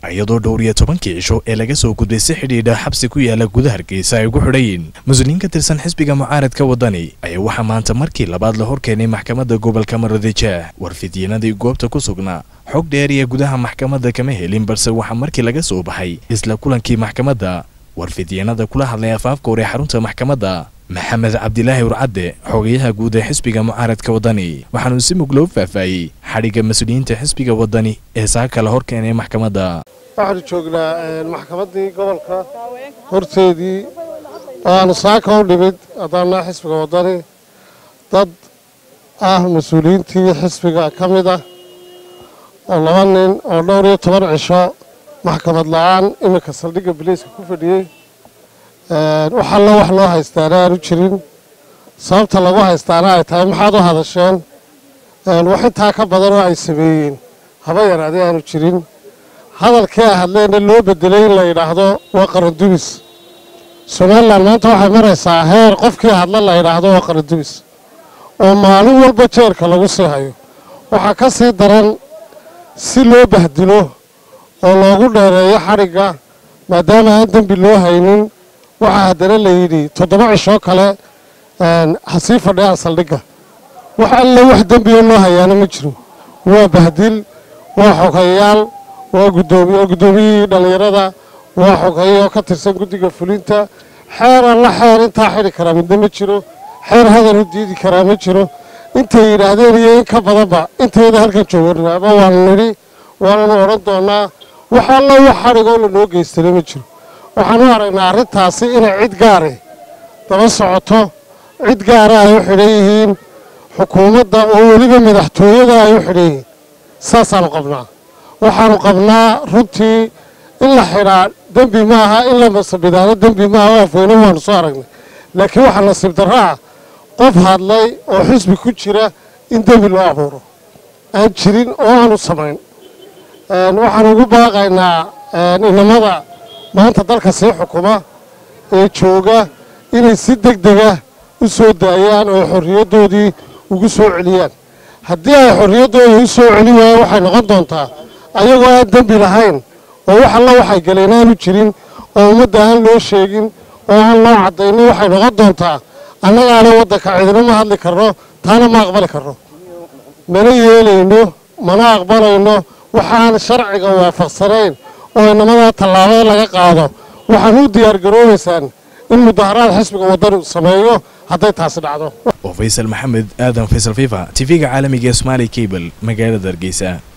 iyadoo dhowr iyo tobankii cisho ee laga soo gudbay si xidhiidha xabsi ku yaala guda hargeysa ay ugu xidhayiin mas-uuliyiin ka tirsan xisbiga mucaaradka waddani ayaa waxaa maanta markii labaad la horkeenay maxkamadda gobolka maroodijeeh warfidyenadii goobta ku sugnaa xog dheer iyo gudaha maxkamadda kama helin balse waxaa markii laga soo baxay isla kulankii maxkamadda warfidyenada kula hadlay afaafka hore xarunta maxkamadda maxamed cabdilaahi urcadde xogayaha guud ee xisbiga mucaaradka waddani waxaanuu si mug loo faahfaayey xadhigga mas-uuliyiinta xisbiga waddani ee saaka la horkeenay maxkamadda waxaanu joognaa maxkamaddii gobolka horteedii oo aanu saaka u dhimid haddaanaa xisbiga waddani dad ah mas-uuliyiintii xisbiga ka mid ah oo laba nin oo dhowr iyo toban cisho maxkamad la-aan iminka saldhigga biliiska ku fadhiyey wax allo wax loo haystaana aanu jirin sababta lagu haystaana ay tahay maxaad u hadasheen wax intaa ka badan oo ay sameeyeen haba yaraadee aanu jirin hadalkii ay hadleenna loo bedelay in la yidhaahdo waa qarandumis somalilan maanta waxay maraysaa heer qofkii hadla la yidhaahdo waa qarandumis oo maalin walba jeerka lagu sii hayo waxaa ka sii daran si loo bahdilo oo loogu dheereeyo xadhigga maadaama aan dembi loo haynin waxaa haddana la yidhi toddoba cishoo kale ha sii fadhiyaan saldhigga wax alle wax dembioo loo hayaana ma jiro waa bahdil waa xogayaal waa gudoomiye guddoomiyihii dhallinyarada waa xogeeye oo ka tirsan guddiga fulinta xeer alla xeer intaa xidhi karaa midna ma jiro xeer hadal u diidi karaa ma jiro intay yidhaahdeen iyo in ka badanba intayda halkan joogarnaaba waanu nidhi waananu odhan doonnaa wax alla wax xadhigoo lanoo geystana ma jiro waxaan u aragnaa arrintaasi inay cid gaare daba socoto cid gaara ay u xidhan yihiin xukuumadda oo weliba madaxtooyada ay u xidhan yihiin saasaanu qabnaa waxaanu qabnaa runtii in la xidhaa dembi maaha in la masabidaano dembi maaha oo afweyne waanu soo aragnay laakiin waxaa nasiib darro ah qof hadlay oo xisbi ku jira in dembi loo abuuro aan jirin oo aanu samayn waxaan ugu baaqaynaa inamada maanta dalka sii xukuma ee jooga inay si deg dega u soo daayaan oo xorriyaddoodii ugu soo celiyaan haddii ay xorriyaddooda u soo celin waayaan waxay noqon doontaa ayagoo aan dembi lahayn oo wax alla waxay galeen aanu jirin oo ummadda aan loo sheegin oo aan loo caddaynin waxay noqon doontaa annagaana waddanka cidina ma hadli karno taana ma aqbali karno mana yeelayno mana aqbalayno waxaan sharciga waafaqsanayn oo inamadaa tallaabada laga qaado waxaan u diyaargaroobaysaan in mudaharaad xisbiga waddani sameeyo hadday taasi dhacdo oo faysal maxamed aadan faysal fifa tv-ga caalamiga ee somaali cable magaalada hargeysa